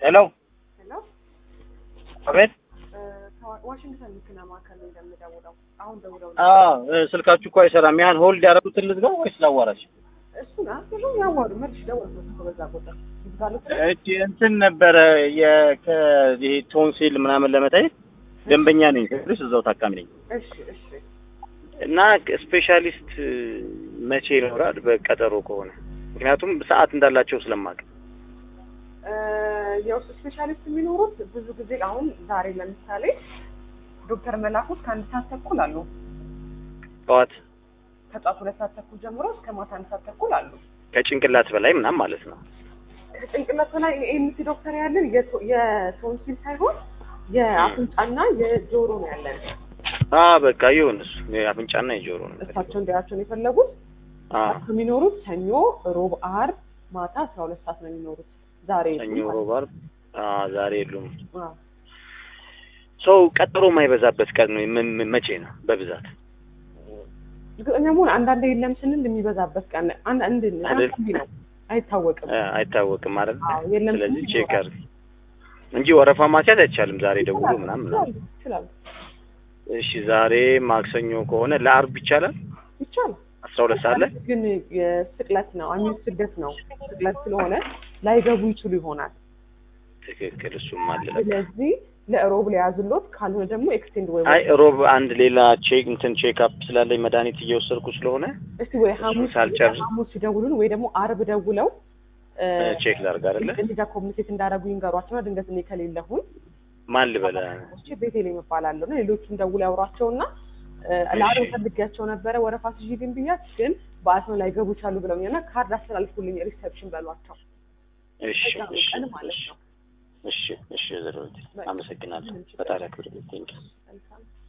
ሄሎ ሄሎ አቤት። ዋሽንግተን መኪና ማዕከል ነው እንደምደውለው። አሁን ደውለው አዎ እ፣ ስልካችሁ እኮ አይሰራም። ያን ሆልድ ያደረጉትን ልዝጋው ወይስ ላዋራሽ? እሱን አስሉ ያዋሩ መልሽ ደወልኩት እኮ በዛ ቁጥር ይዝጋሉት። እቺ እንትን ነበረ የከ ቶንሲል ምናምን ለመታየት ደንበኛ ነኝ ስልሽ እዛው ታካሚ ነኝ እሺ እሺ እና ስፔሻሊስት መቼ ይኖራል? በቀጠሮ ከሆነ ምክንያቱም ሰዓት እንዳላቸው ስለማውቅ እ፣ የውስጥ ስፔሻሊስት የሚኖሩት ብዙ ጊዜ አሁን ዛሬ ለምሳሌ ዶክተር መላኩት ከአንድ ሰዓት ተኩል አሉ። ጠዋት ከጧት ሁለት ሰዓት ተኩል ጀምሮ እስከ ማታ አንድ ሰዓት ተኩል አሉ። ከጭንቅላት በላይ ምናምን ማለት ነው። ከጭንቅላት ላይ ኤምሲ ዶክተር ያለን የቶ- የቶንሲል ሳይሆን የአፍንጫና የጆሮ ነው ያለን። አ በቃ ይሁን እሱ የአፍንጫና የጆሮ ነው። እሳቸው እንዲያቸውን የፈለጉት አ የሚኖሩት ሰኞ፣ ሮብ፣ አርብ ማታ አስራ ሁለት ሰዓት ነው የሚኖሩት። ዛሬ ሰኞ፣ ሮብ፣ ዓርብ አ ዛሬ የሉም። አዎ። ሰው ቀጠሮ የማይበዛበት ቀን ነው ምን ምን- መቼ ነው በብዛት? እርግጠኛ መሆን አንዳንዴ የለም ስንል የሚበዛበት ቀን አንድ አንድ አይደል? አንድ ነው አይታወቅም። አ፣ አይታወቅም አይደል? አዎ የለም ስለዚህ ስንል ቼክ ይኖራል። አድርግ እንጂ ወረፋ ማስያዝ አይቻልም። ዛሬ ደውሎ ይችላሉ፣ ምናምን ይችላሉ፣ ይችላሉ እሺ ዛሬ ማክሰኞ ከሆነ ለአርብ ይቻላል። ይቻላል። አስራ ሁለት ሰዓት ላይ ግን የስቅለት ነው አሚን ስደት ነው ስቅለት ስለሆነ ላይገቡ ይችሉ ይሆናል። ትክክል። እሱም አለ ለካ። ስለዚህ ለሮብ ሊያዝሎት ካልሆነ ደግሞ ኤክስቴንድ ወይ አይ ሮብ አንድ ሌላ ቼክ እንትን ቼክ አፕ ስላለኝ መድኃኒት እየወሰድኩ ስለሆነ እስቲ ወይ ሐሙስ ሳልጨርስ ሐሙስ ሲደውሉን ወይ ደግሞ አርብ ደውለው እ፣ ቼክ ላድርግ አይደለ? እዚህ ጋር ኮሚኒኬት እንዳደረጉ ይንገሯቸውና ድንገት እኔ ከሌለሁኝ ማን ልበለ? እሺ ቤቴሌም እባላለሁ እና ሌሎቹም ደውለው ያውሯቸውና እ፣ ለአርብ እሺ። ፈልጊያቸው ነበረ ወረፋ ስይዝልኝ ብያት ግን በአስመ ላይ ገቡ ይቻሉ ብለውኛልና ካርድ አስተላልፉልኝ ሪሴፕሽን በሏቸው እሺ በዛ እሺ ቀን ማለት ነው። እሺ እሺ ዘሮት አመሰግናለሁ። ምንም ችግር ፈጣሪ ያክብርልኝ። ቴንኪው መልካም